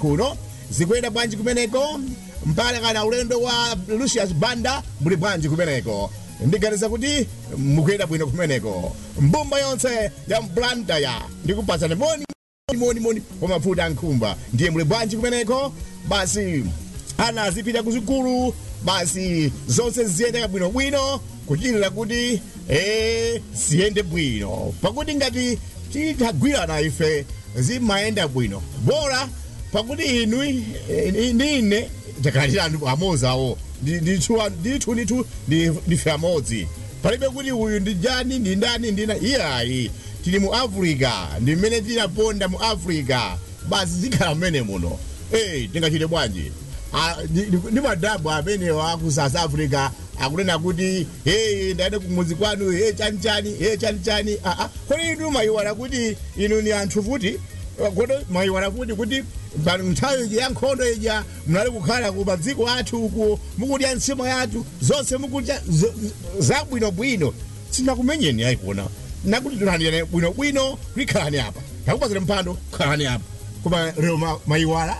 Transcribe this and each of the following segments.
kuno zikuyenda bwanji kumeneko mpaka kana ulendo wa lucius banda muli bwanji kumeneko ndiganiza kuti mukuyenda bwino kumeneko mbumba yonse ya mblandaya ndikupatsani moni moni moni kwa mafuta ankhumba ndiye muli bwanji kumeneko basi ana azipita kuzikulu basi zonse ziyende bwinobwino kuchitira kuti eh, ziyende bwino pakuti ngati titagwirana ife zimayenda bwino bora pakuti inu eh, nine takalirani amozawo ndithu ndithu ndife amodzi palibe kuti uyu ndi jani ndi ndani ndina iyayi tili mu africa ndi mmene tinaponda mu africa basi zikhala mmene muno eh tingachite bwanji Ah, ndi- ndi ndi madhabu amenewo aku south africa akunena kuti hey ndaende kumudzi kwanu hey chani chani hey chani chani aa kodi inu mayiwala kuti inu ni anthu futi kodi mayiwala futi kuti pa nthawi iji ya nkhondo ija munali kukhala ku madziko athu uku mukudya ntsimo yathu zonse mukudya zo- zabwinobwino sinakumenyeni ayikuona nakuti tilandiyane bwinobwino kulikhalani apa takupazire mphando khalani apa koma lero ma- mayiwala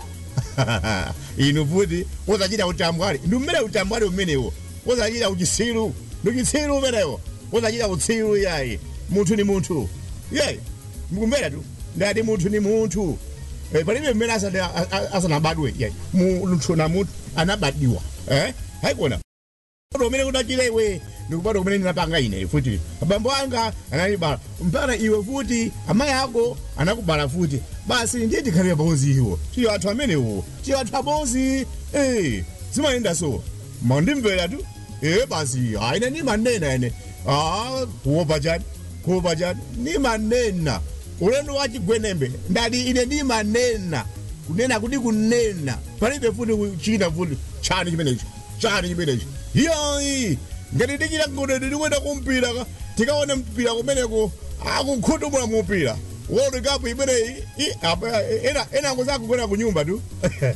inu futi uzachita utambwali ndi mmene utambwali umenewo uzachita uchitsiru ndi uchitsiru umenewo uzachita utsiru yayi munthu ni munthu yeyi mukumvera tu ndati munthu ni munthu Eh, palibe mmene asana- a- a- asanabadwe yayi munthu na munthu anabadiwa eh haikuona Kubadwa umene kudachira iwe ndikubadwa kumene ndinapanga ine futi abambo anga anandibala mpaka iwe futi amayi ako anakubala futi basi ndiye tikhalire pamodzi iwo tiyo anthu amenewo tiyo anthu abodzi eh zimayenda so mandimvera tu eh basi aine nimanena ene ah kuopa chani kuopa chani nimanena ulendo wa chigwenembe ndati ine nimanena kunena kuti kunena palibe futi china futi chani chimenechi chani chimenechi iyayi ngati tichita ngodeni tikwenda kumpira ka tikaone mpira kumeneko akunkhutumula mupira world cup imeneyi i- apa- ena enango zakugona ku nyumba tu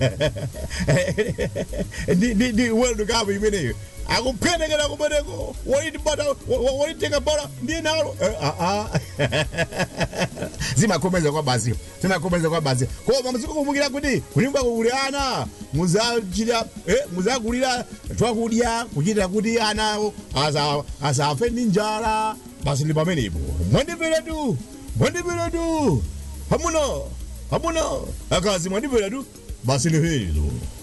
ndi ndi- ndi world cup imeneyo akuphenekera kumeneko wolitibata wolitenga bola ndiye nalo Eh, ah, ah. zimakhomeza kwa basi zimakhomeza kwa basi koma muzikukumbukira kuti kunyumba kuli ana muzachita eh, muzakulira twakudya kuchitira kuti anawo asa- asafe ndi njala basi ndi pamenepo mwandimvera tu mwandimvera tu hamuno hamuno akazi mwandimvera tu basi ni hilo